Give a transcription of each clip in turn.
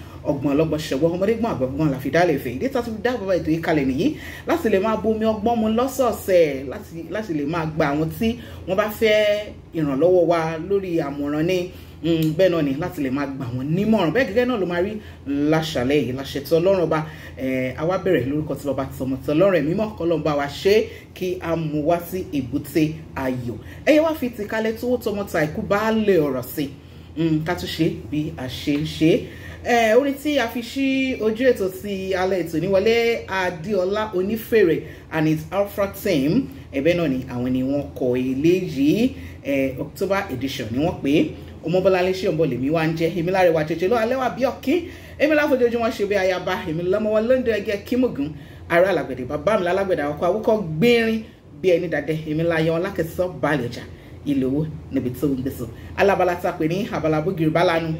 ọgbọ́n ọlọ́gbọ́n ṣẹ̀wọ́ ọmọdé gbọ́n àgbọ̀gbọ́n la fi dálẹ̀ fẹ́ ìdí tá a ti fi dá bàbá ètò yìí kalẹ̀ nìyí láti lè máa bomi ọgbọ́n mu lọ́sọ̀ọ̀sẹ̀ láti lè máa gba àwọn tí wọ́n bá fẹ́ ìrànlọ́wọ́ wa lórí àmọ̀ràn ní bẹ́ẹ̀ náà ni láti lè máa gbà wọ́n nímọ̀ràn bẹ́ẹ̀ gẹ́gẹ́ náà ló máa rí láṣàlẹ̀ yìí láṣetọ́ ọlọ́run ọba àwa bẹ̀rẹ̀ lórúkọ tí bàbá tọmọ tí ọlọ́run ẹ̀mí mọ́ kọ́lọ́n bá wa ṣe é kí a mú wá sí èbúté ayọ̀ ẹ̀yẹ wá fi ti kalẹ̀ tó tọmọ ta ikú bá lè ọ̀rọ̀ sí ká tún ṣe bí a ṣe ń ṣe é orin tí a fi ṣí ojú ètò ti alẹ́ ètò níwọlé adéọlá onífèrè and its alpha team ẹ̀bẹ̀ náà ni àwọn ni wọ́n kọ eléyìí october edition ni wọ́n pè é ọmọbọláńlé ṣé ọmọ lèmi wá ń jẹ èmi láre wa jẹjẹ lọ alẹ́ wà bí ọ̀kín èmi láfojoojúmọ́ ṣe bí ayaba èmi lọ́mọwọ́ lóńdó ẹgẹ́ kímùgún ará alágbẹ̀dẹ bàbá mi lálágbẹ̀dẹ àwọkọ àwọkọ gbérin bí ẹni dàdẹ èmi láyọ ọlákẹsọ balẹ̀ ọjà ilé owó níbi tó ń gbèsò alábala ta pè ní abala bógiri bálanu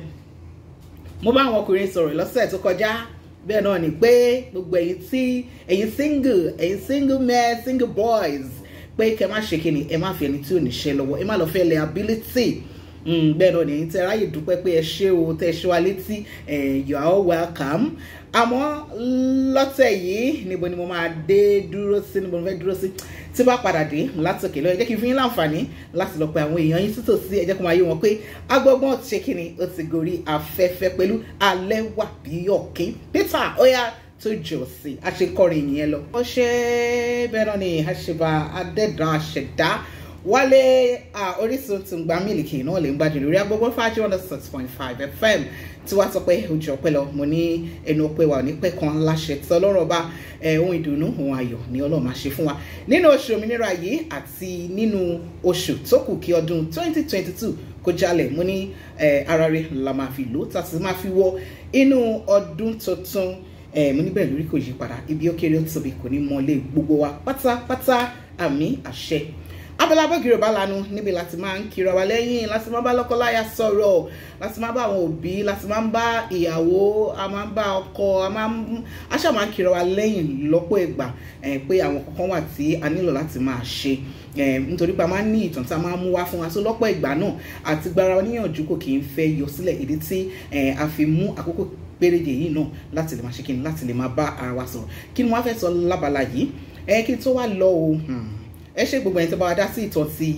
mo bá àwọn ọkùnrin sọ̀rọ̀ lọ́sẹ̀ tó kọjá bẹ́ẹ̀ náà ni pé gbogbo ẹ̀yin tí ẹ̀yin single ẹ̀yin single men single boys pé kẹ́ má ṣe kíni ẹ má fi ẹni tí ò ní ṣe lọ́wọ́ ẹ má lọ fẹ́ lẹ ability bẹ́ẹ̀ náà nìyí tẹ́ ráyè dúpẹ́ pé ẹ ṣé o tẹ́ ṣe wa létí you are all welcome àmọ́ lọ́tẹ̀ yìí níbo ni mo máa dé dúró sí níbo ni mo fẹ́ dúró sí tí bá padà dé látòkè lọ́yẹ̀ jẹ́ kí n fi yín láǹfààní láti lọ pe àwọn èèyàn yín títòsí ẹ jẹ́ kó máa yé wọn pé agbọ́gbọ́n ti ṣe kí ni ó ti gorí afẹ́fẹ́ pẹ̀lú alẹ́ wà bí ọ̀kín Peter oya tó jọ sí àṣekọrin yẹn lọ. ó ṣe bẹ́ẹ̀ náà ni àṣebà adẹ́dàn àṣẹ̀dá wálé orísun tó ń gba mílìkì náà lè ń gbájú lórí agbègbè fájú one six point five fm tí wàá sọ pé ojú ọpẹ́ lọ mo ní ẹnu ọpẹ́ wa ní pẹkan láṣẹ tí Ọlọ́run ọba ohun ìdùnnú ohun ayọ̀ ni Ọlọ́run máa ṣe fún wa nínú oṣù òmìnira yìí àti nínú oṣù tó kù kí ọdún twenty twenty two kó jálẹ̀ mo ní ara rẹ̀ la máa fi lò tá a sì máa fi wọ inú ọdún tuntun mo ní bẹ́ẹ̀ lórí kò yí padà ibi ó kéré ó tóbi kò ní mọ́lé gbogbo wa pátápátá àmì àṣẹ abala bọ́gìrì ọba lanu níbi láti máa ń kiri wa lẹ́yìn láti máa bá lọ́kọ́láya sọ̀rọ̀ láti máa bá àwọn òbí láti máa ń bá ìyàwó a máa ń bá ọkọ a máa ń aṣá máa ń kiri wa lẹ́yìn lọ́pọ̀ ìgbà pé àwọn kankan wà tí a nílò láti máa ṣe nítorí pé a máa ń ní ìtàn tí a máa ń mú wá fún wa so lọ́pọ̀ ìgbà náà àti gbára oníyànjú kò kì í fẹ́ yọ sílẹ̀ ìdí tí a fi mú àkókò péréje yìí náà láti lè máa ṣe kí ni láti lè máa bá ara wa sọ̀rọ̀ kí ni wọ́n fẹ́ sọ lábala yìí kí tó wá lọ o ẹ ṣe gbogbo ẹni tó bá wa dá sí ìtàn ti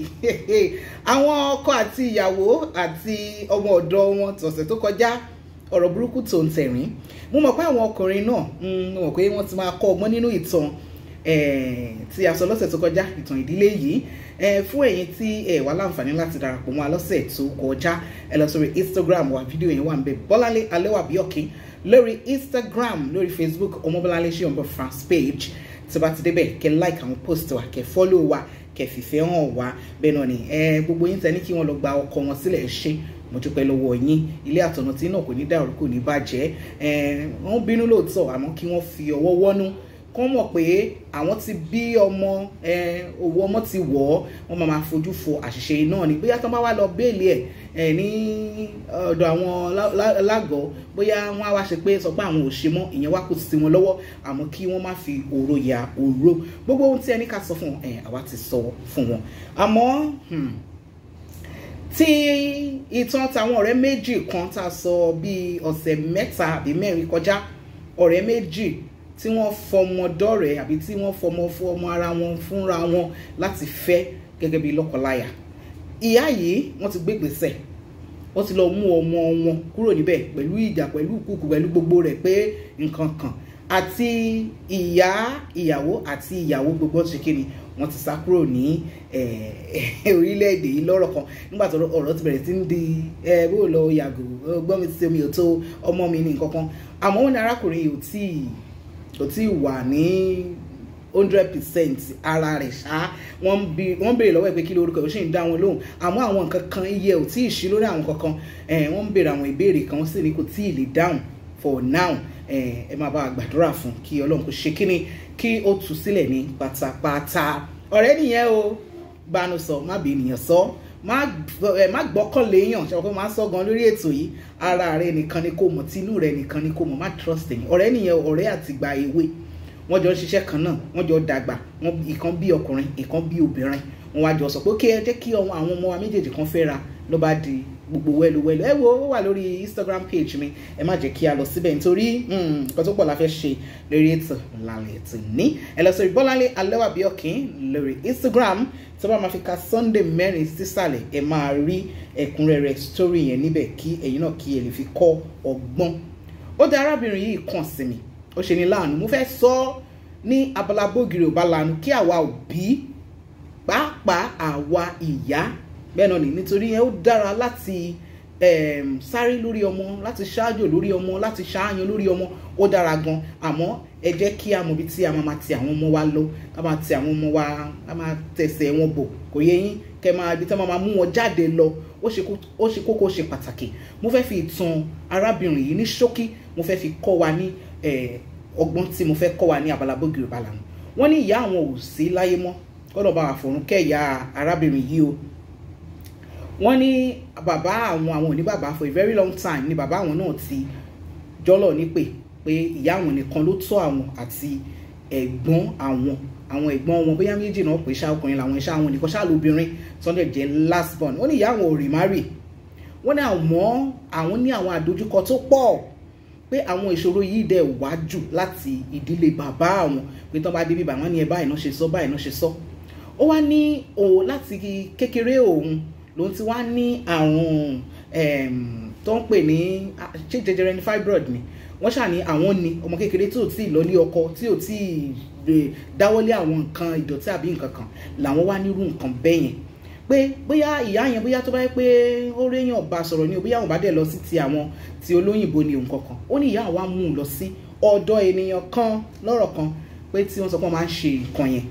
àwọn ọkọ àti ìyàwó àti ọmọ ọ̀dọ̀ wọn tọ̀sẹ̀ tó kọjá ọ̀rọ̀ burúkú tó ń tẹ̀rín mo mọ̀ pé àwọn ọkùnrin náà mo mọ̀ pé wọ́n ti máa kọ́ ọgbọ́n nínú ìtàn tí a sọ lọ́sẹ̀ tó kọjá ìtàn ìdílé yìí fún ẹ̀yin tí ẹ wà láǹfààní láti darapọ̀ mọ́ a lọ́sẹ̀ tó kọjá ẹ lọ sórí Instagram wa fídíò yẹn wà ń bẹ Bọ́láńlé Alẹ́wàbíọ̀kín lórí Instagram lórí Facebook Ọmọbọ́láńlé Ṣéyọ̀mbọ̀ France page tí bá ti débẹ̀ kẹ́ like àwọn post wa kẹ́ follow wa kẹ́ fìfẹ́ hàn wá bẹ́ẹ̀ náà ni gbogbo yín tẹ́ ní kí wọ́n lọ gba ọkọ wọn sílẹ̀ ṣe mo dúpẹ́ lọ́wọ́ yín ilé àtọ̀nà tí náà kò ní dàrú kò ní bàjẹ́ wọ́n bínú lóòótọ́ àmọ́ kí wọ́n fi ọwọ́ wọ́nú kọ́ mọ̀ pé àwọn ti bí ọmọ owó ọmọ ti wọ̀ ọ́ wọ́n máa máa fojú fo àṣìṣe náà ni bóyá tó bá wá lọ béèlì ẹ̀ ní ọ̀dọ̀ àwọn lágọ̀ọ́ bóyá wọ́n á wá ṣe pé sọ pé àwọn ò ṣe mọ́ ìyẹn wá kò sí wọn lọ́wọ́ àmọ́ kí wọ́n má fi òró ya òró gbogbo ohun tí ẹni ká sọ fún wọn àwa ti sọ fún wọn àmọ́ tí ìtàn táwọn ọ̀rẹ́ méjì kan tá a sọ bíi ọ̀sẹ̀ mẹ́ta àbí mẹ́rin kọjá ọ̀rẹ́ méjì tí wọ́n fọmọ dọ́rẹ̀ẹ́ àbí tí wọ́n fọmọ fún ọmọ ara wọn fúnra wọn láti fẹ́ gẹ́gẹ́ bí lọ́kọláya ìyá yìí wọ́n ti gbé gbèsè wọ́n ti lọ mú ọmọ wọn kúrò níbẹ̀ pẹ̀lú ìjà pẹ̀lú ìkúkù pẹ̀lú gbogbo rẹ̀ pé nǹkan kan àti ìyá ìyàwó àti ìyàwó gbogbo ṣe kíni wọ́n ti sá kúrò ní orílẹ̀-èdè yìí lọ́rọ̀ kan nígbà tó ọ̀rọ̀ ti bẹ̀rẹ̀ sí ń di bó lọ yàgò gbọ́n mi ti omi ò tó ọmọ mi ní nǹkan kan àmọ́ wọn ní arákùnrin yìí ò tíì kò tí ì wà ní hundred percent ara rẹ̀ ṣá wọ́n béèrè lọ́wọ́ ẹ̀ pé kí lórúkọ ẹ̀ ó sì ń dá wọn lóhùn àmọ́ àwọn nǹkan kan iye ò tí ì ṣí lórí àwọn kankan wọ́n ń béèrè àwọn ìbéèrè kan wọ́n sì ní kò tí ì lè dáhùn for now ẹ máa bá a gbàdúrà fún kí ọlọ́run kò ṣe kíni kí ó tú sílẹ̀ ní pátápátá ọ̀rẹ́ nìyẹn o bánu sọ má bí ènìyàn sọ má gbọ́kàn léèyàn ṣe wọ́n máa ń sọ gan lórí ètò yìí ara rẹ nìkan ni kò mọ̀ tinú rẹ nìkan ni kò mọ̀ má trust ẹ̀yìn ọ̀rẹ́ nìyẹn ọ̀rẹ́ àtìgbà èwe wọ́n jọ ń ṣiṣẹ́ kan náà wọ́n jọ dàgbà ìkan bí ọkùnrin ìkan bí obìnrin wọ́n wá jọ sọ pé kí ẹ jẹ́ kí àwọn ọmọ wa méjèèjì kan fẹ́ra ló bá di gbogbo wẹ́lúwẹ́lú ẹ wo ó wà lórí instagram page mi ẹ má jẹ́ kí a lọ síbẹ̀ nítorí nǹkan tó pọ̀ la fẹ́ ṣe lórí ètò lálẹ́ ètò ní ẹ lọ sórí bọ́láńlé alẹ́wàbíọ́kín lórí instagram tí wọ́n máa fi ka sunday mẹ́rin sísàlẹ̀ ẹ máa rí ẹ̀kúnrẹ́rẹ́ story yẹn níbẹ̀ kí ẹ̀yin náà kí ẹ lè fi kọ́ ọgbọ́n ó dá arábìnrin yìí kàn sí mi ó ṣe ní láàánú mo fẹ́ sọ ọ́ ní abala bógiri ò bá lanu kí àwa òbí pàápàá àwa ìyá bẹ́ẹ̀ náà ni nítorí yẹn ó dára láti um, sáré lórí ọmọ láti ṣáájò lórí ọmọ láti ṣááyan lórí ọmọ ó dára gan àmọ́ ẹ jẹ́ kí a mọ̀ bí tí a máa ti àwọn ọmọ wa lọ ká máa ti àwọn ọmọ wa ká máa tẹ̀sẹ̀ wọn bò kò yẹ yín kẹ máa ibi tí wọ́n máa mú wọn jáde lọ ó ṣe kókó ṣe pàtàkì mo fẹ́ fi ìtàn arábìnrin yìí ní ṣókí mo fẹ́ fi kọ́ wa ní ọgbọ́n tí mo fẹ́ kọ́ wa ní abala bógiri balàmù wọ́n ní ìyá àwọn ò sí láyé mọ́ kọ́dọ̀ bá wà fọ̀run kẹ́yà arábìnrin yìí o wọ́n ní bàbá àwọn àwọn òní bàbá for a very long time ni bàbá àwọn náà ti jọ́lọ̀ nípè pé ìyá àwọn nìkan ló tọ́ àwọn àti ẹ̀gbọ́n àwọn àwọn ẹ̀gbọ́n wọn bóyá méjì náà pé ṣá ọkùnrin làwọn iṣẹ́ àwọn nìkan ṣáà lóbìnrin sunday jẹ́ last born wọ́n ní ìyá àwọn ò rí márì wọ́n ní àmọ́ àwọn ní àwọn àdójúkọ tó pọ̀ pé àwọn ìṣòro yìí dẹ̀ wá jù láti ìdílé bàbá àwọn pé tán bá dé bíbà wọ́n ní ẹ báyìí náà ṣe sọ báyìí náà ṣe sọ ó wá ní òun láti kékeré òun lòun ti wá ní àrùn tó ń pè ní ṣé jẹjẹrẹ ní fibroid ni wọ́n ṣà ní àwọn ni ọmọ kékeré tí ò tí ì lọ́lé ọkọ tí ò tí ì dáwọ́lé àwọn nǹkan ìdọ̀tí àbí nǹkan kan làwọn wá nírú nǹkan bẹ́ẹ̀ yẹn pé bóyá ìyá yẹn bóyá tó bá yẹ pé ó réyàn bá sọ̀rọ̀ ni o bóyá àwọn bá dẹ̀ lọ sí ti àwọn ti olóyìnbó ni òun kankan ó ní ìyá wa mú un lọ sí ọ̀dọ̀ ènìyàn kan lọ́rọ̀ kan pé tí wọ́n sọ pé wọ́n máa ń ṣe nǹkan yẹn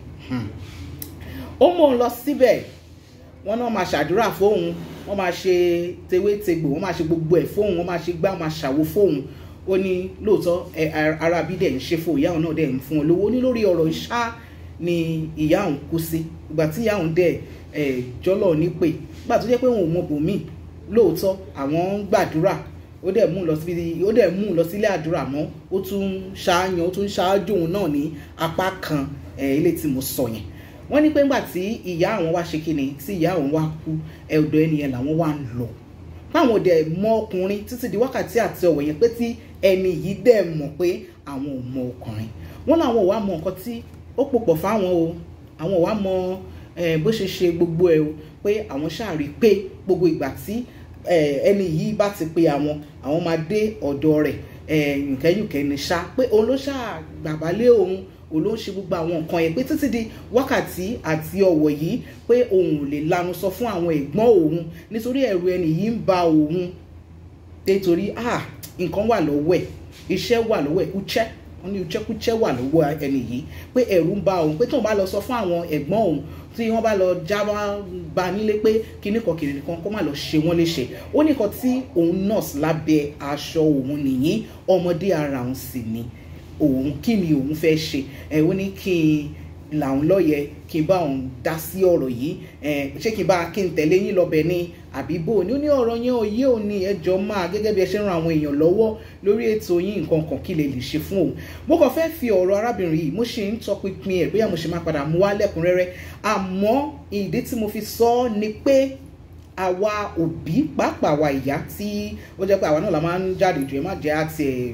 ó mú un lọ síbẹ̀ wọ́n náà máa ṣàdúrà fóun wọ́n máa ṣe tewétegbò wọ́n máa ṣe gbogbo ẹ̀ fóun wọ́n máa ṣe gbá wọ́n máa ṣàwo fóun ó ní lóòótọ́ ara bí dẹ̀ ń ṣe fún ìyá òun náà dẹ̀ ń fún un lówó ní lórí ọ̀rọ̀ ìṣá ni ìyá òun kú sí ìgbà tí ìyá òun dẹ̀ jọ́lọ̀ ní pé nígbà tó jẹ́ pé òun ò mọ bòmíì lóòótọ́ àwọn ń gbàdúrà ó dẹ̀ mú un lọ síbi ó dẹ̀ mú un lọ sílé àdúrà mọ́ ó tún ṣááyan ó tún ṣáájú òun náà ní apá kan ilé tí mo sọ yẹn wọ́n ní pé ńgbà tí ìyá àwọn wá ṣe kíni tí ìyá àwọn wá kú ẹ̀dọ̀ ẹnìyẹn làwọn wá ń lọ báwọn dẹ̀ mọ ọkùnrin títí di wákàtí àti ọ̀wọ̀ yẹn pé tí ẹni yìí dẹ̀ mọ̀ pé àwọn ò mọ ọkùnrin wọ́n làwọn ò wá mọ nǹkan tí ó pòpọ̀ fáwọn o àwọn ò wá mọ bó ṣe ṣe gbogbo ẹ̀ o pé àwọn ṣàrí pé gbogbo ìgbà tí ẹni yìí bá ti pe àwọn àwọn máa dé ọ̀dọ̀ rẹ̀ yùnkẹ́yùnkẹ́ ní ṣá pé òun ló ṣàgbàbálé òun òun ló ń ṣe gbogbo àwọn nǹkan yẹn pé títí di wákàtí àti ọ̀wọ̀ yìí pé òun ò lè lanu sọ fún àwọn ẹ̀gbọ́n òun nítorí ẹ̀rù ẹni yìí ń ba òun nítorí ah nǹkan wà lọ́wọ́ ẹ̀ iṣẹ́ wà lọ́wọ́ ẹ̀ kúchẹ́ wọ́n ní kúchẹ́kúchẹ́ wà lọ́wọ́ ẹni yìí pé ẹ̀rù ń ba òun pé tóun bá lọ sọ fún àwọn ẹ̀gbọ́n òun tí wọ́n bá lọ já bá nílé pé kíní kan kìnìún kan kó má lọ ṣe wọ́n léṣe ó ní kan tí òun nọ́ọ̀sì lábẹ́ aṣọ òun nìyí ọmọdé ara òun sì ni òun kí ni òun fẹ́ ṣe ẹ ó ní kí n làwọn lọ́yẹ kí n bá òun dá sí ọ̀rọ̀ yìí ẹ ṣé kí n bá kí n tẹ̀lé yín lọ́bẹ̀ ni àbí bò ní ó ní ọ̀rọ̀ yẹn òye òní ẹjọ́ máa gẹ́gẹ́ bí ẹ ṣe ń ran àwọn èèyàn lọ́wọ́ lórí ètò yín nǹkan kan kí lè lè ṣe fún òun mo kàn fẹ́ fi ọ̀rọ̀ arábìnrin yìí mo ṣe ń tọpinpin ẹ̀ bóyá mo ṣe máa padà mú wá lẹ́kùnrẹ́rẹ́ àmọ́ ìdí tí mo fi sọ ọ́ ni pé àwa òbí pàápàá àwa ìyá tí ó jẹ́ pé àwa náà la máa ń jáde jù ẹ má jẹ́ àti ẹ̀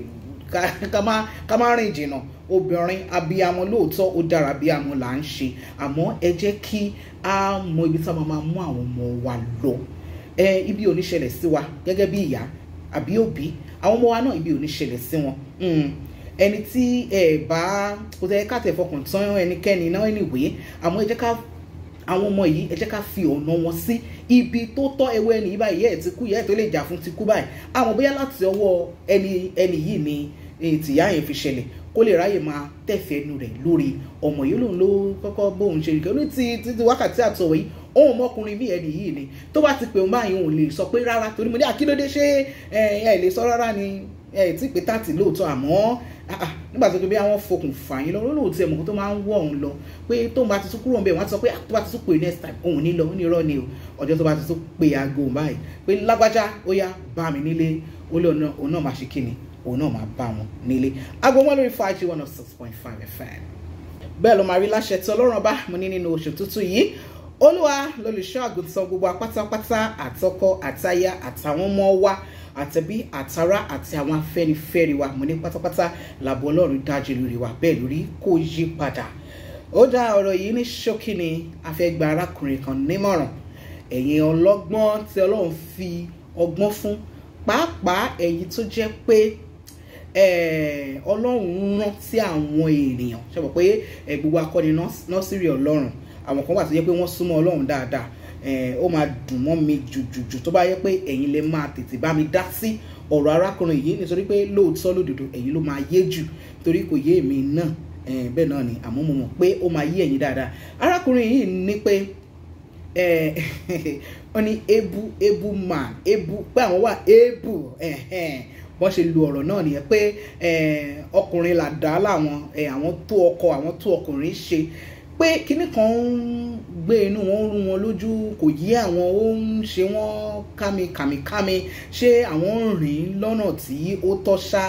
ká má rìn jìnnà obìnrin abiyamọ lóòótọ́ ó dára abiyamọ là ń ṣe àmọ́ ẹ jẹ́ kí a mọ ibi tí a máa mú àwọn ọmọ wa lọ ẹ ibi ò ní ṣẹlẹ̀ sí wa gẹ́gẹ́ bí ìyá àbí òbí àwọn ọmọ wa náà ibi ò ní ṣẹlẹ̀ sí wọn ẹni tí ẹ bá kò tẹ́ ká tẹ̀ fọkàn tán ẹnikẹ́ni náà anyway àmọ́ ẹ jẹ́ ká àwọn ọmọ yìí ẹ jẹ́ ká fi ọ̀nà wọn sí ibi tó tọ́ ẹwọ́ ẹni yìí báyìí ẹ̀ ti kú yẹ́ ẹ̀ tó lè jà fún ti kú báyìí àmọ́ bóyá láti ọwọ́ ẹni ẹni yìí ni tìyá yẹn fi ṣẹlẹ̀ kó lè ráyè máa tẹ̀fẹ́ ẹnu rẹ̀ lórí ọmọ yìí lòun ló kọ́kọ́ bóun ṣe nìkan ní ti ti wákàtí àtọ̀wọ̀ yìí òun ọmọkùnrin bí ẹni yìí ni tó bá ti pè òun báyìí òun lè sọ pé rárá torí mo ní àkílódé ṣé ẹ ẹ lè sọ rárá ni ẹ tí pé tààtì lóòótọ́ àmọ́ nígbà tó ké bí àwọn fokùn fàyín lọ lóòótọ́ tí ẹ̀mọ̀kú tó máa ń wọ̀ òun lọ pé tóun bá ti tún kúrò ń bẹ̀ wọ́n á sọ pé tó bá ti tún pè next time òun ní lọ ó ní irọ́ ni o ọjọ́ tó bá ti tún pè aago báyìí pé lágbájá ó yá bá mi nílé ó lé òun náà máa ṣe kíni òun náà máa bá wọn nílé aago wọn lórí five one oh six point five fm bẹ́ẹ̀ ló máa rí láṣẹ tí ọlọ́run bá mo ní nínú oṣù tuntun yìí olúwa lolùṣọ́ àgùntàn gbogbo apátápátá àtọkọ àtaya àtàwọn ọmọ wa àtẹ̀bí àtará àti àwọn afẹ́nifẹ́re wa mo ní pátápátá làbọ̀ ọlọ́run dájú lórí wa bẹ́ẹ̀ lórí kò yí padà ó dá ọ̀rọ̀ yìí ní ṣókí ni a fẹ́ gba arákùnrin kan nímọ̀ràn ẹ̀yin ọlọ́gbọ́n tí ọlọ́run fi ọgbọ́n fún pàápàá ẹ̀yin tó jẹ́ pé ọlọ́run rán sí àwọn ènìyàn ṣe mọ̀ pé gbogbo akọni nọ́sírì ọlọ́run àwọn kan wà tó yẹ pé wọ́n súnmọ́ ọlọ́run dáadáa ó máa dùn mọ́ mi jùjùjù tó bá yẹ pé ẹ̀yin lè máa tètè bá mi dá sí ọ̀rọ̀ arákùnrin yìí nítorí pé lóòótọ́ lódodo ẹ̀yin ló máa yé jù torí kò yé èmi náà bẹ́ẹ̀ náà ni àmọ́ mo mọ̀ pé ó máa yé ẹ̀yin dáadáa arákùnrin yìí ní pé wọ́n ní ebu ebu man ebu pé àwọn wà ebu wọ́n ṣe lu ọ̀rọ̀ náà nìyẹn pé ọkùnrin làdá làwọn àwọn tó ọkọ àwọn tó ọkùnrin ṣe pé kinní kan ń gbé inú wọn rú wọn lójú kò yí àwọn ó ń ṣe wọn kámi kàmìkámi ṣé àwọn ń rìn lọ́nà tí ó tọ́ ṣá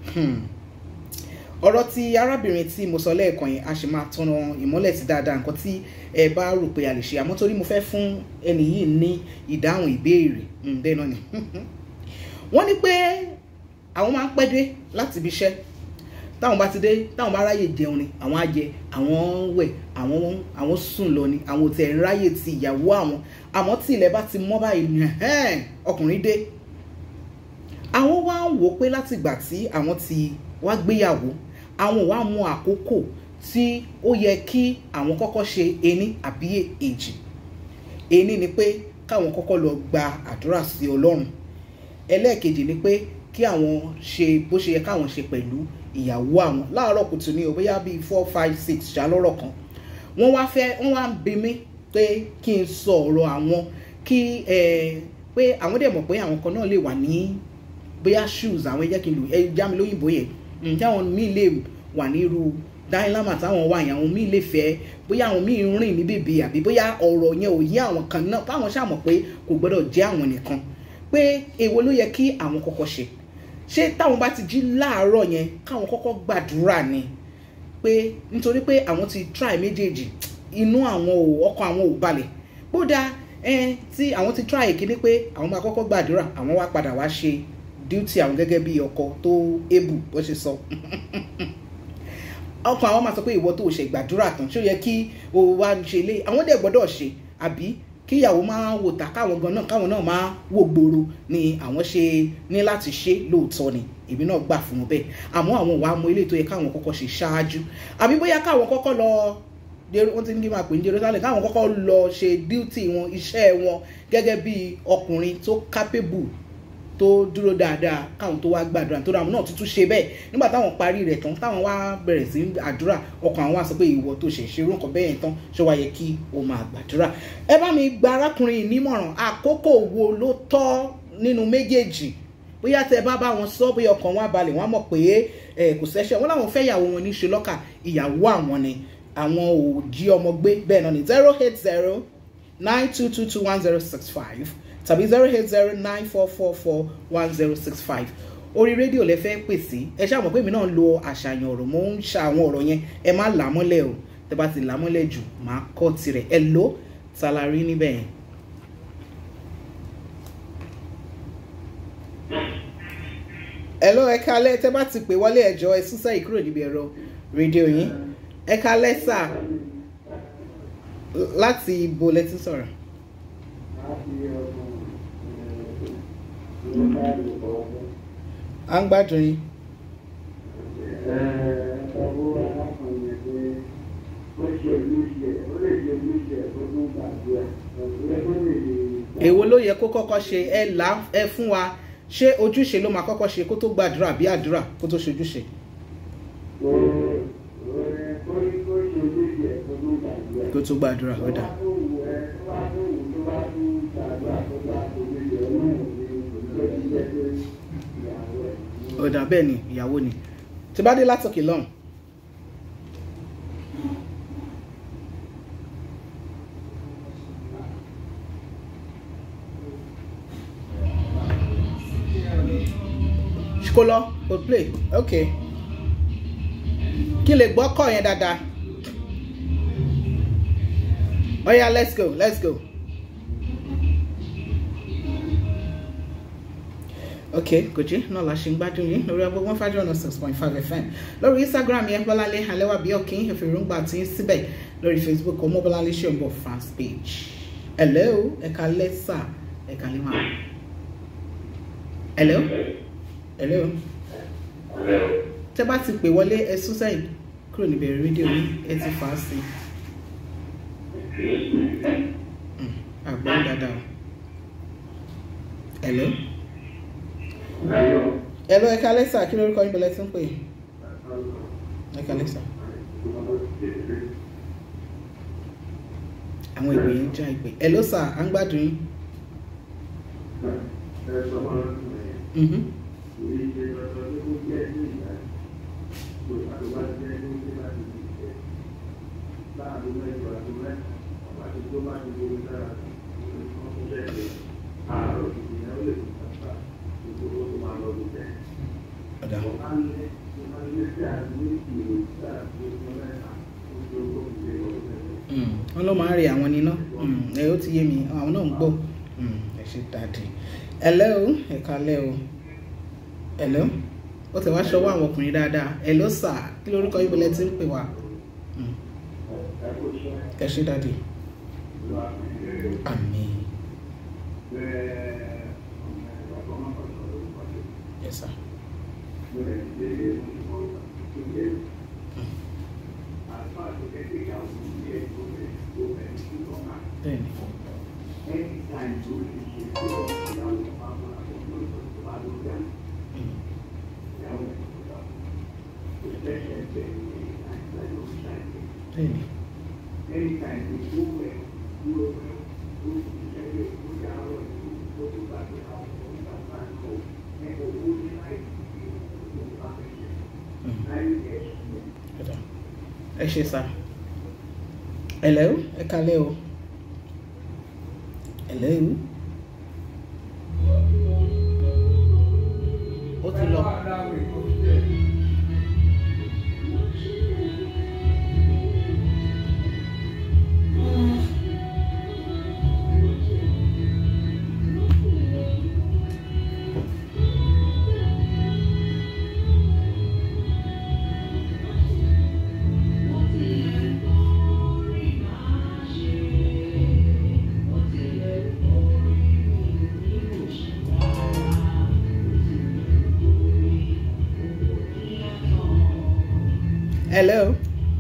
ọ̀rọ̀ tí arábìnrin tí mo sọ lẹ́ẹ̀kan yẹn a sì máa tọ́nà ìmọ́lẹ̀ sí dáadáa nǹkan tí ẹ bá rò pé a lè ṣe àmọ́ torí mo fẹ́ fún ẹni yìí ní ìdáhùn ìbéèrè bẹ́ẹ̀ náà ni wọ́n ní pé àwọn máa ń pẹ́ dé láti ibi iṣẹ́ táwọn bá ti dé táwọn bá ráyè jẹun ni àwọn á jẹ àwọn wẹ̀ àwọn àwọn sùn lọ ni àwọn ò tẹ̀ ń ráyè ti ìyàwó àwọn àmọ́ tí ilẹ̀ bá ti mọ́ báyìí ni ọkùnrin dé àwọn wá ń wò ó pé látìgbà tí àwọn ti wá gbéyàwó àwọn wá mú àkókò tí ó yẹ kí àwọn kọ́kọ́ ṣe ení àbí èjì ení ni pé káwọn kọ́kọ́ lọ gba àdúrà sí ọlọ́run ẹlẹ́ẹ̀kejì ni pé kí àwọn ṣe bó ṣe yẹ káwọn ṣe pẹ̀lú ìyàwó àwọn láàárọ̀ kùtù ní o bóyá bíi four five six ṣàlọ́rọ̀ kan wọ́n wá fẹ́ wọ́n wá ń bi mí pé kí n sọ ọ̀rọ̀ àwọn kí pé àwọn dẹ̀ mọ̀ pé àwọn kan náà lè wà ní bóyá shoes àwọn ẹ̀jẹ̀ kí n lò ẹ já mi lóyìnbó yẹn ǹjẹ́ àwọn míì lè wà ní irú dáìlámà táwọn wà yẹn àwọn míì lè fẹ́ bóyá àwọn míì ń rìn ní bèbè àbí bóyá ọ̀rọ̀ yẹn ò yé àwọn kan náà fáwọn ṣàmọ̀ pé kò gbọ́dọ̀ jẹ́ àwọn nìkan pé èwo ló yẹ kí àwọn kọ́kọ́ ṣe ṣé táwọn bá ti jí láàárọ̀ yẹn káwọn kọ́kọ́ gbàdúrà ni pé nítorí pé àwọn ti try méjèèjì inú àwọn ò ọkàn àwọn ò balẹ̀ bódà ẹ tí àwọn ti try ìkíní pé àwọn máa kọ́kọ́ gbàdúrà àwọn wá padà wá ṣe duty àwọn gẹ́gẹ́ bí ọkọ tó able bó ṣe sọ ọkàn àwọn máa sọ pé ìwọ tó ṣe gbàdúrà tán ṣó yẹ kí o wá ṣe ilé àwọn dẹ̀ gbọ́dọ̀ ṣe àbí kíyàwó máa wò ta káwọn gan náà káwọn náà máa wò gbòòrò ni àwọn ṣe ní láti ṣe lóòótọ́ ni èmi náà gbà fún wọn bẹ́ẹ̀ àmọ́ àwọn wàá mọ ilé tó yẹ káwọn kọ́kọ́ ṣe ṣáájú àbí bóyá káwọn kọ́kọ́ lọ wọ́n ti ní kí n máa pè ní Jerusalem káwọn kọ́kọ́ lọ ṣe duty wọn iṣẹ́ wọn gẹ́gẹ́ bí ọkùnrin tó capable tó dúró dáadáa káwọn tó wá gbàdúrà tó dáwọn náà tuntun ṣe bẹ́ẹ̀ nígbà táwọn parí rẹ̀ tán táwọn wá bẹ̀rẹ̀ sí àdúrà ọkàn àwọn wá sọ pé ìwọ tó ṣe ṣerú nǹkan bẹ́ẹ̀ tán ṣé wá yẹ kí o máa gbàdúrà ẹ bá mi gba arákùnrin nímọ̀ràn àkókò wo ló tọ́ nínú méjèèjì bóyá tẹ bá bá wọn sọ bóyá ọkàn wọn balẹ̀ wọn mọ̀ pé ẹ kò sẹ́ṣẹ̀ wọn láwọn fẹ́ ìyàwó wọn ní ṣe lọ́kà ìyàwó àwọn ni àwọn ò jí ọmọ gbé bẹ́ẹ̀ náà ní zero eight zero nine two two two one zero six five tàbí zero eight zero nine four four four one zero six five orí rédíò lẹ fẹ́ pè sí ẹ ṣáà mọ̀ pé èmi náà lo àṣàyàn ọ̀rọ̀ mo ń ṣa àwọn ọ̀rọ̀ yẹn ẹ má là á mọ́lẹ̀ o tẹ bá ti là á mọ́lẹ̀ jù máa kọ́ tirẹ̀ ẹ ló talari níbẹ̀ yẹn. ẹ ló ẹ kalẹ̀ tẹ bá ti pè wọlé ẹjọ́ ẹ sún sẹ́yìn kúrò níbi ẹ̀rọ rédíò yín ẹ kalẹ̀ sà láti ibo lẹ ti sọ̀rọ̀. à ń gbádùn yín. èwo ló yẹ kó kọ́kọ́ ṣe ẹ là ẹ fún wa ṣé ojúṣe ló máa kọ́kọ́ ṣe kó tó gbàdúrà bí àdúrà kó tó ṣojúṣe. kó tó gbàdúrà ó dà. ọ̀dà bẹ́ẹ̀ ni ìyàwó ni tí bá dé látòkè lọ́hùn. kó lọ kó play ok kí lè gbọ́ kọ́ yẹn dáadáa. Oh yeah, let's go, let's go. ok kòjí náà la ṣe ń gbádùn yín lórí ọgbọ́n one five hundred six point five fm lórí instagram yẹn bọ́láńlé alẹ́wà bí ọ̀kìn ìfìrúngbà tí ń síbẹ̀ lórí facebook ọmọ bọ́láńlé ṣòǹbọ̀ fans page hello ẹ̀ka lẹ́sà ẹ̀ka lẹ́wà hello hello tẹ́ bá ti pè wọlé ẹ sún sẹ́yìn kúrò níbẹ̀rẹ̀ rédíò yín ẹ ti fà á sí i àgbọ̀n dáadáa hello hello ẹ̀ka lẹ́sà kí lórúkọ yín bẹ̀lẹ̀ tí ń pè ẹ̀ka lẹ́sà àwọn ìpè yín já ìpè hello sà à ń gbádùn yín. Mhm. Ọ̀dà. Mm, wọ́n ló máa ń rí àwọn níná ẹ ó ti yé mi àwọn náà ń gbọ́ Mm, ẹ ṣe dáadé ẹ̀lẹ́ o ẹ̀ka lẹ́ o ẹ̀lẹ́ ó tẹ̀ wá ṣọwọ́ àwọn ọkùnrin dáadáa ẹ̀lọ́ sà kí lórúkọ yín bọ́lẹ̀ tí ń pè wá Mm. ẹ ṣe dáadé àmín yes sir bẹ́ẹ̀ni Mm. bẹ́ẹ̀ni Mm. Ọ̀dà. ẹ ṣe sá ẹ̀lẹ́ o ẹ kalẹ́ o ẹ̀lẹ́ o ó ti lọ hello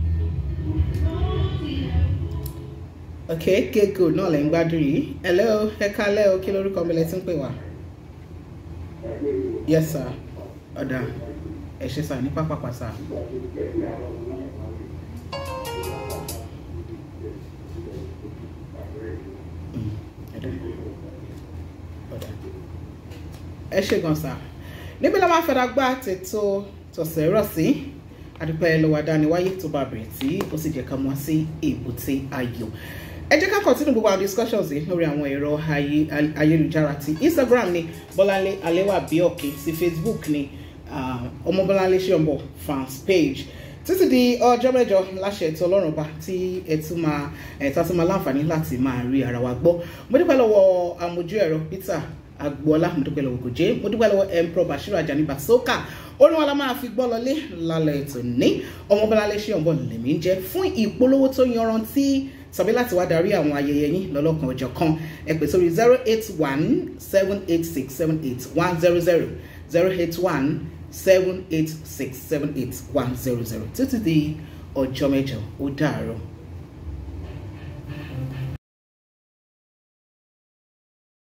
ok kéèkó náà lẹ́ ń gbádùn yìí hello ẹ kalẹ́ o kí lórúkọ mi lẹ ti ń pè wá yes sir ọ̀dà ẹ ṣe sà ní pápápá sà. Mm, ọ̀dà. Ọ̀dà. ẹ ṣe gan sà níbi la máa fẹ́ra gbá tètò tọ̀sẹ̀ rọ̀ sí adúpẹ́ lọ́wọ́ adániwáyé tó bá bẹ̀rẹ̀ tí ó sì jẹ́ ká mọ́ sí èbúté ayọ̀ ẹ jẹ́ ká continue gbogbo àwọn discussions yìí lórí àwọn ẹ̀rọ ayé- ayélujára ti instagram ni bọ́láńlé alẹ́wà bíọ́kì sí facebook ni ah, ọmọ bọ́láńlé ṣọ́nbọ̀ fans page títí di ọjọ́ mẹ́jọ láṣẹ ètò ọlọ́run ọba tí ẹ tún máa ẹ tá tún máa láǹfààní láti máa rí ara wa gbọ́ mo dúpẹ́ lọ́wọ́ amójú ẹ̀rọ peter agboola mo dúpẹ́ lọ́wọ́ gòjé mo dúpẹ́ lọ́wọ́ emperor bashiru ajani basoka orin wa la máa fi gbọ́ lọlé lálẹ́ ètò ní ọmọ bọ́láńlé ṣọ́nbọ̀ lèmi ń jẹ́ fún ìpolówó tó yanrantí tàbí láti wá darí àwọn ayẹyẹ yín lọ́lọ́kan ọjọ́ kan ẹ pè sórí zero eight one seven eight six seven eight one zero zero zero eight one seven eight six seven eight one zero zero títí di ọjọ́ mẹ́jọ ó dàárọ̀.